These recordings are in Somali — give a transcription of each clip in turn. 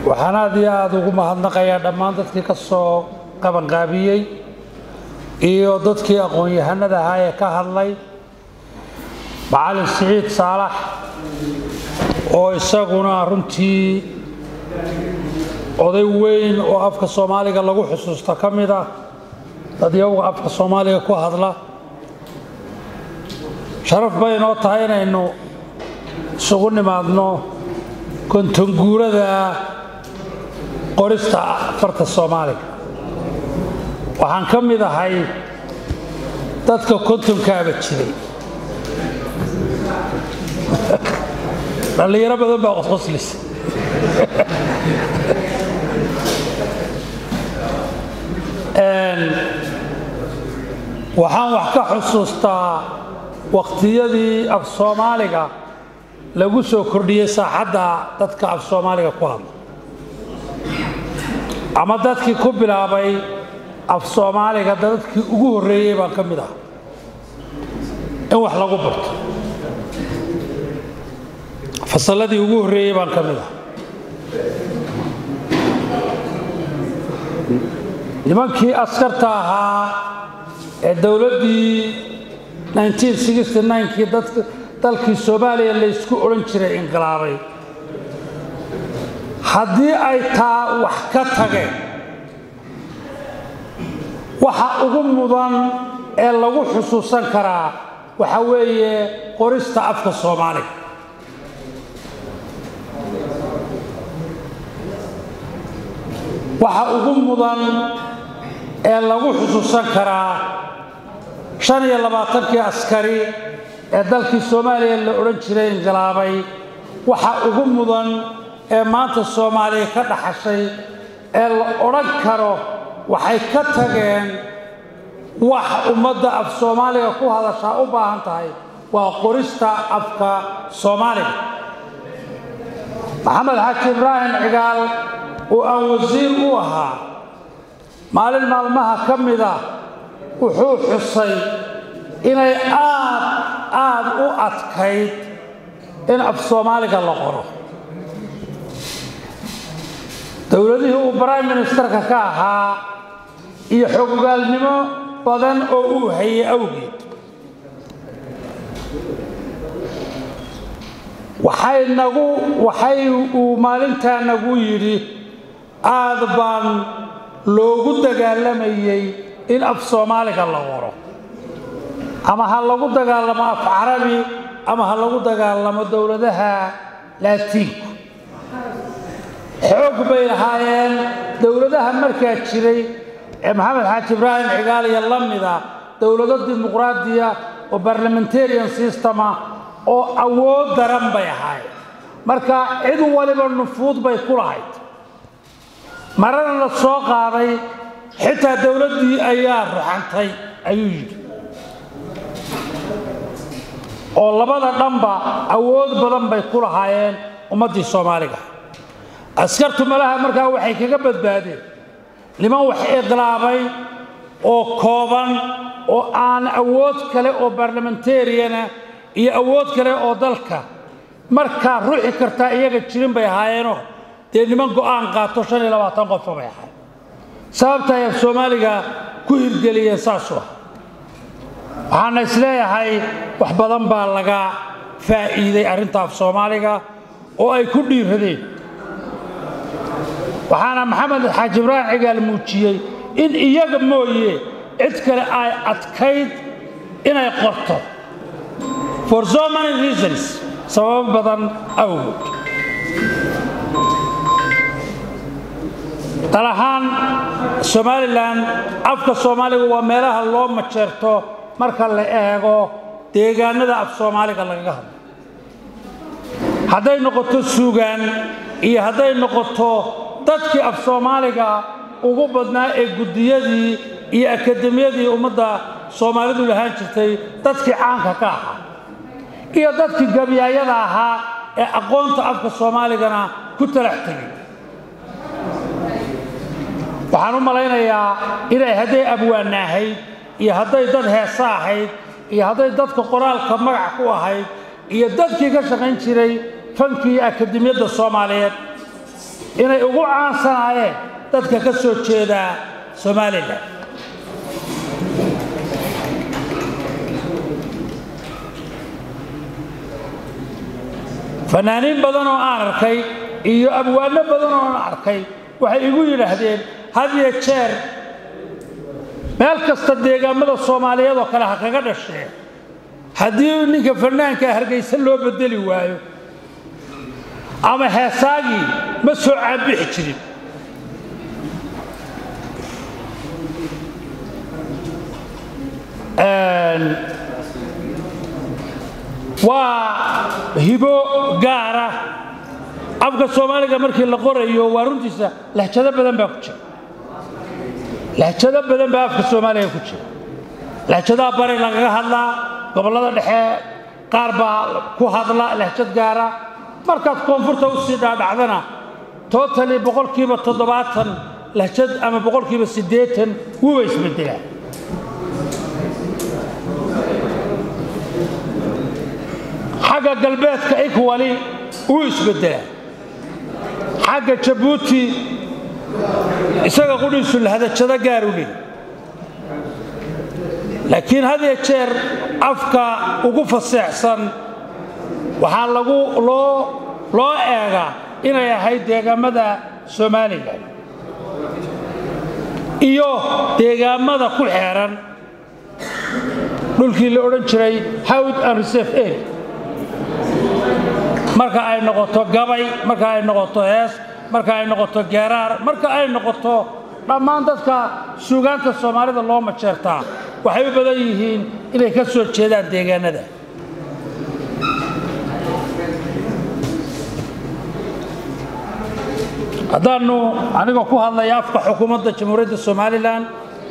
waxaan aad iyo aada ugu mahadnaqayaa dhammaan dadkii ka soo qabanqaabiyey iyo dadkii aqoon-yahanada ahaa ee ka hadlay macalin siciid saalax oo isaguna runtii oday weyn oo afka soomaaliga lagu xusuusto ka mid ah dad iyaguga afka soomaaliga ku hadla sharaf bay inoo tahay inaynu isugu nimaadno kontonguurada qorista farta soomaaliga waxaan ka mid ahay dadka kontonkaaba jiray dhallinyaro badan baa qosqoslisa waxaan wax ka xusuustaa waqtiyadii af soomaaliga lagu soo kordhiyey saaxadda dadka af soomaaliga ku hadla ama dadkii ku bilaabay af soomaaliga dadkii ugu horreeyey baan ka mid ah in wax lagu barto fasalladii ugu horreeyey baan ka mid ah nimankii askarta ahaa ee dowladdii kii dalkii soomaaliya laysku odhan jiray inqilaabay haddii ay taa wax ka tageen waxa ugu mudan ee lagu xusuusan karaa waxa weeye qorista afka soomaaliga waxa ugu mudan ee lagu xusuusan karaa shan iyo labaatankii askari ee dalkii soomaaliya la odhan jiray inqilaabay waxa ugu mudan ee maanta soomaaliya ka dhaxashay ee la odhan karo waxay ka tageen wax ummadda af soomaaliga ku hadashaa u baahan tahay waa qorista afka soomaaliga maxamed xaaji ibraahim cigaal oo aan wasiir u ahaa maalin maalmaha ka mida wuxuu xusay inay aad aad u adkayd in af soomaaliga la qoro dowladihii uu brime ministerka ka ahaa iyo xogogaalnimo badan oo uu hayay awgeed waxay nagu waxay uu maalintaa nagu yidhi aad baan loogu dagaalamayey in af soomaaliga la qoro ama ha lagu dagaalamo af carabi ama ha lagu dagaalamo dowladaha laatiinku xoog bay lahaayeen dowladaha markaa jiray ee maxamed xaaji ibraahim cigaaliya la mida dowlado dimuqraadiya oo barlamentarian systema oo awood daran bay ahaayeen marka cid waliba nufuud bay ku lahayd marana la soo qaaday xitaa dowladdii ayaa ruxantay ayuu yidhi oo labada dhanba awood badan bay ku lahaayeen ummaddii soomaaliga askartu malaha markaa waxay kaga badbaadeen niman wax iqlaabay oo kooban oo aan awood kale oo barlamentariana iyo awood kale oo dalka markaa ruxi kartaa iyaga jirin bay ahaayeenoo dee niman go'aan qaato shan iyo labaatan qofka bay ahaayeen sababta ay af soomaaliga ku hirgeliyeen saasuu ah waxaana isleeyahay wax badan baa laga faa'iiday arrinta af soomaaliga oo ay ku dhiiradeen waxaana maxamed xaaji ibraahim cigaal muujiyey in iyaga mooye cid kale ay adkayd inay qorto for so many reasons sababo badan awgood dal ahaan somalilan afka soomaaliga waa meelaha loo majeerto marka la eego deegaanada af soomaaliga lagaga hadlo hadday noqoto suugaan iyo hadday noqoto dadkii af soomaaliga ugu badnaa ee guddiyadii iyo akademiyadii ummadda soomaalidu lahaan jirtay dadkii caanka ka ahaa iyo dadkii gabiyaayada ahaa ee aqoonta afka soomaaligana ku talax tegay waxaan u malaynayaa inay hadday abwaana ahayd iyo hadday dad heesa ahayd iyo hadday dadka qoraalka magac ku ahayd iyo dadkii ka shaqayn jiray fankii akademiyadda soomaaliyeed inay ugu caansanaayeen dadka ka soo jeeda somalilan fanaaniin badan oo aan arkay iyo abwaano badan oo aan arkay waxay igu yidhaahdeen had iyo jeer meel kasta deegaamada soomaaliyeed oo kale ha kaga dhashee haddii ninka fanaanka hargaysa loo bedeli waayo ama heesaagii ma soo caabixi jirin waa hibo gaara afka soomaaliga markii la qorayo waa runtiisa lahjado badan baa ku jira lahjado badan baa afka soomaaliga ku jira lahjadaha bari lagaga hadlaa gobollada dhexe qaar baa ku hadla lahjad gaara markaad koonfurta u sii dhaadhacdana totali boqolkiiba toddobaatan lahjad ama boqolkiiba siddeetan wuuba isbedelaa xagga galbeedka ikwali wuu isbedelaa xagga jabuuti isaga qudhiisu lahadajado gaar u leey laakiin had iyo jeer afka ugu faseexsan waxaa lagu loo loo eegaa inay ahayd deegaamada somalilan iyo deegaamada ku xeeran dhulkii la odhan jiray hawd and reserve area marka ay noqoto gabay marka ay noqoto hees marka ay noqoto geeraar marka ay noqoto dhammaan dadka suugaanta soomaalida loo majeertaa waxay u badan yihiin inay ka soo jeedaan deegaanada haddaannu anigoo ku hadlaya afka xukuumadda jamhuuriyadda somalilan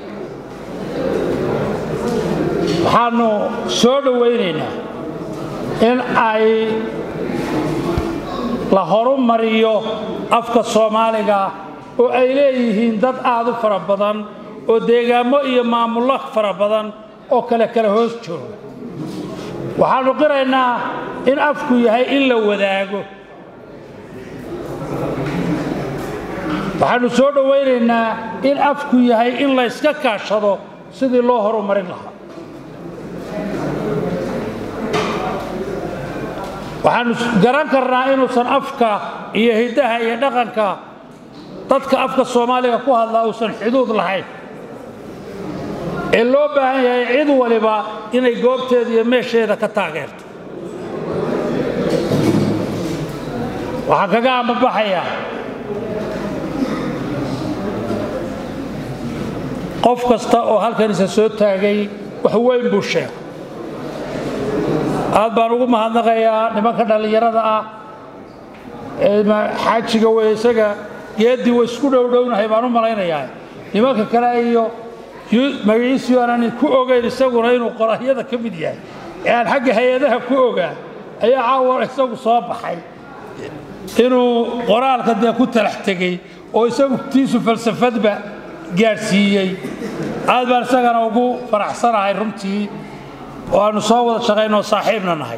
waxaannu soo dhowaynaynaa in ay la horumariyo afka soomaaliga oo ay leeyihiin dad aad u fara badan oo deegaamo iyo maamullo fara badan oo kale kale hoos jooga waxaannu qiraynaa in afku yahay in la wadaago waxaannu soo dhowaynaynaa in afku yahay in la yska kaashado sidii loo horumarin lahaa waxaannu garan karnaa inuusan afka iyo hiddaha iyo dhaqanka dadka afka soomaaliga ku hadlaa uusan xuduud lahayn ee loo baahan yahay cid waliba inay goobteeda iyo meesheeda ka taageerto waxaan kaga ambabaxayaa qof kasta oo halkan isa soo taagay wax weyn buu sheegay aad baan ugu mahadnaqayaa nimanka dhallinyarada ah ee xaajiga wey isaga geeddii way isku dhowdhownahay baan u malaynayaa nimanka kale iyo magaciisii aanan ku ogayn isaguna inuu qorahyada ka mid yahay ee aan xagga hay-adaha ku ogaa ayaa caawa isagu soo baxay inuu qoraalka dee ku talax tegey oo isagu tiisu falsafadba gaadhsiiyey aad baan isagana ugu faraxsanahay runtii oo aannu soo wada shaqaynoo saaxiibna nahay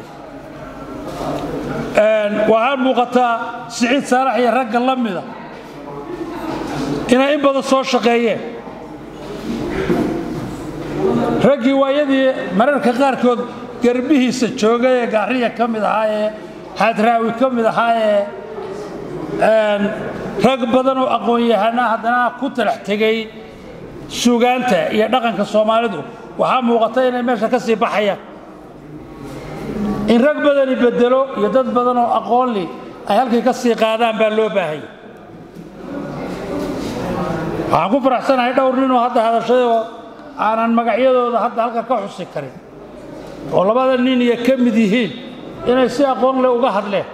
waxaan muuqataa siciid saalax iyo ragga la mida inay in badan soo shaqeeyeen raggii waayadii mararka qaarkood garbihiisa joogay ee gaariya ka mid ahaa ee haadraawi ka mid ahaa ee rag badan oo aqoon-yahana haddana ku talax tegey suugaanta iyo dhaqanka soomaalidu waxaa muuqata inay meesha ka sii baxayaan in rag badani bedelo iyo dad badan oo aqoonli ay halkay ka sii qaadaan baa loo baahanya waxaan ku faraxsanahay dhowr ninoo hadda hadashayoo aanan magacyadooda hadda halka ka xusi karin oo labada nin iyo ka mid yihiin inay si aqoon leh uga hadleen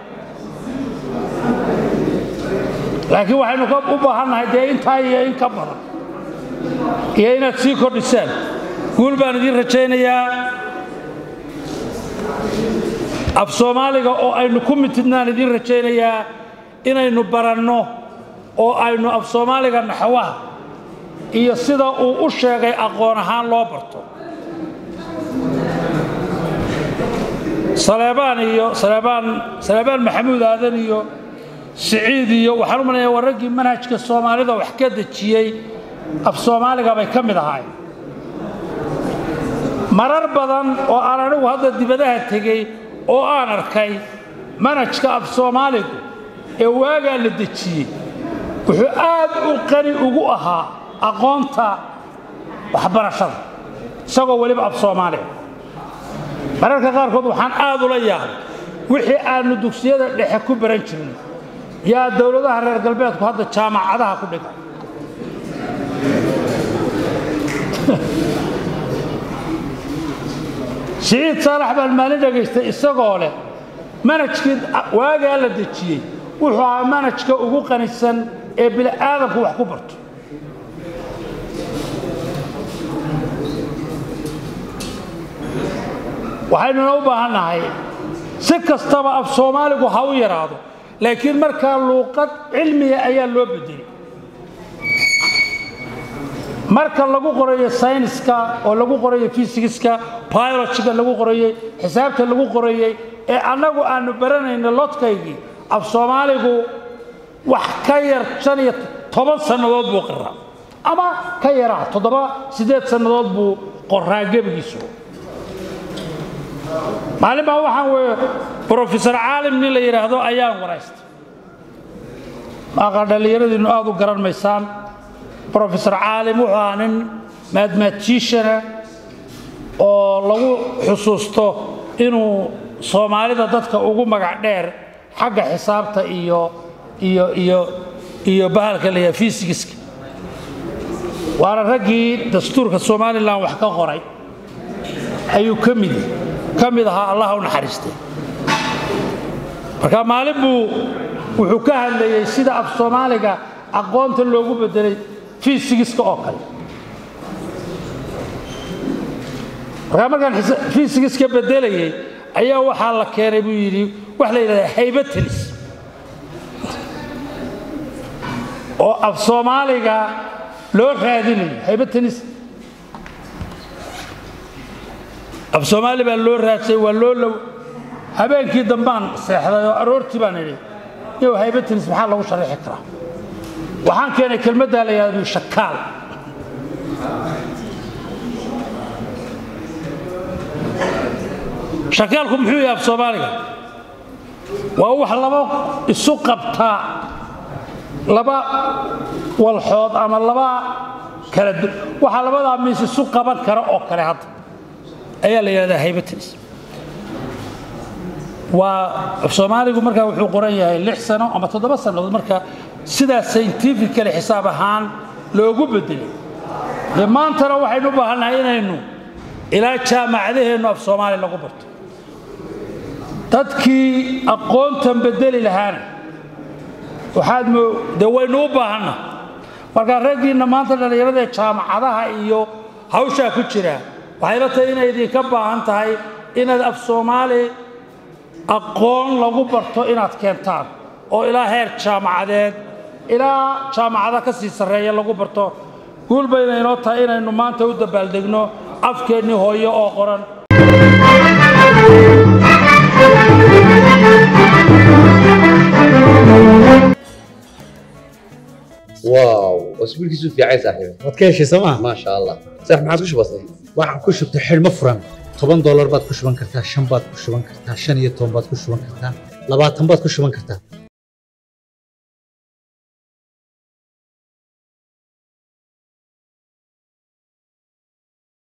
laakiin waxaynu u baahannahay dee intaa iyo in ka badan iyo inaad sii kordhisaan guul baan idiin rajaynayaa af soomaaliga oo aynu ku mitidnaan idiin rajaynayaa inaynu baranno oo aynu af soomaaliga naxwaha iyo sida uu u sheegay aqoon ahaan loo barto saleebaan iyo saleebaan saleebaan maxamuud aadan iyo siciid iyo waxaan u malaya waa raggii manhajka soomaalida wax ka dejiyey af soomaaliga bay ka mid ahaayeen marar badan oo aan anigu hadda dibadaha tegey oo aan arkay manhajka af soomaaligu ee waagaa la dejiyey wuxuu aad u qani ugu ahaa aqoonta waxbarashada isagoo weliba af soomaaliga mararka qaarkood waxaan aad ula yaabay wixii aannu dugsiyada dhexe ku baran jirnay yaa dowladaha reer galbeedku hadda jaamacadaha ku dhigan siciid saalax baan maalin dhagaystay isagoo leh manajkii waagaa la dejiyey wuxuu ahaa manajka ugu qanisan ee bini'aadamku wax ku barto waxaynuna u baahan nahay si kastaba af soomaaligu ha u yaraado laakiin markaa luuqad cilmiga ayaa loo bedelay marka lagu qorayo sayniska oo lagu qorayo fysigiska biologiga lagu qorayey xisaabta lagu qorayey ee annagu aanu baranayno lodkaygii af soomaaligu wax ka yar shan iyo toban sannadood buu qoraa ama ka yaraa toddoba siddeed sannadood buu qoraa gebigiisu maalin baa waxaan weye brofesor caalim nin la yidhaahdo ayaan waraystay maaqa dhallinyaradiinnu aad u garan maysaan brofesor caalim wuxuu ahaa nin mathmaticiana oo lagu xusuusto inuu soomaalida dadka ugu magac dheer xagga xisaabta iyo iyo iyo iyo bahalka la yidhaha fysigiska waana raggii dastuurka somalilan wax ka qoray ayuu ka mid ka mid ahaa allah u naxariistay marka maalin buu wuxuu ka hadlayey sida af soomaaliga aqoonta loogu bedelay fysigiska oo kale markaa markaan fysigiska bedelayey ayaa waxaa la keenay buu yidhi wax la yidhahda haybatelis oo af soomaaliga loo raadinayo haybatelis af soomaali baa loo raadsay waa loo low habeenkii dambaan seexday oo aroortii baan idhi yow haybatelis maxaa lagu sharaxi karaa waxaan keenay kelmaddaa la yidhahdo shakaal shakaalku muxuu yahay af soomaaliga waa wax laba isu qabtaa laba walxood ama laba kala waxaa labadaa miis isu qaban kara oo kale hadda ayaa la yidhahdaa haybatalis waa af soomaaligu markaa wuxuu qoran yahay lix sano ama toddoba sannadood marka sidaa scientifically xisaab ahaan loogu bedelay dee maantana waxaynu u baahannahay inaynu ilaa jaamacadaheennu af soomaali lagu barto dadkii aqoontan bedeli lahaana waxaad mo dee waynu u baahanna markaa raggiinna maanta dhallinyarada ee jaamacadaha iyo hawshaa ku jira waxayla tahay inay idinka baahan tahay inaad af soomaali aqoon lagu barto inaad keentaan oo ilaa heer jaamacadeed ilaa jaamacada ka sii sarreeya lagu barto guul bayna inoo tahay inaynu maanta u dabaaldegno afkeennii hooyo oo qoran واو اسبوعك في عايز صاحبي waad ka heshay sooma ما شاء الله صح ما عاد وش بصير waxaan ku shubtay xidhmo furan toban doolar baad ku shuban kartaa shan baad ku shuban kartaa shan iyo toban baad ku shuban kartaa labaatan baad ku shuban kartaa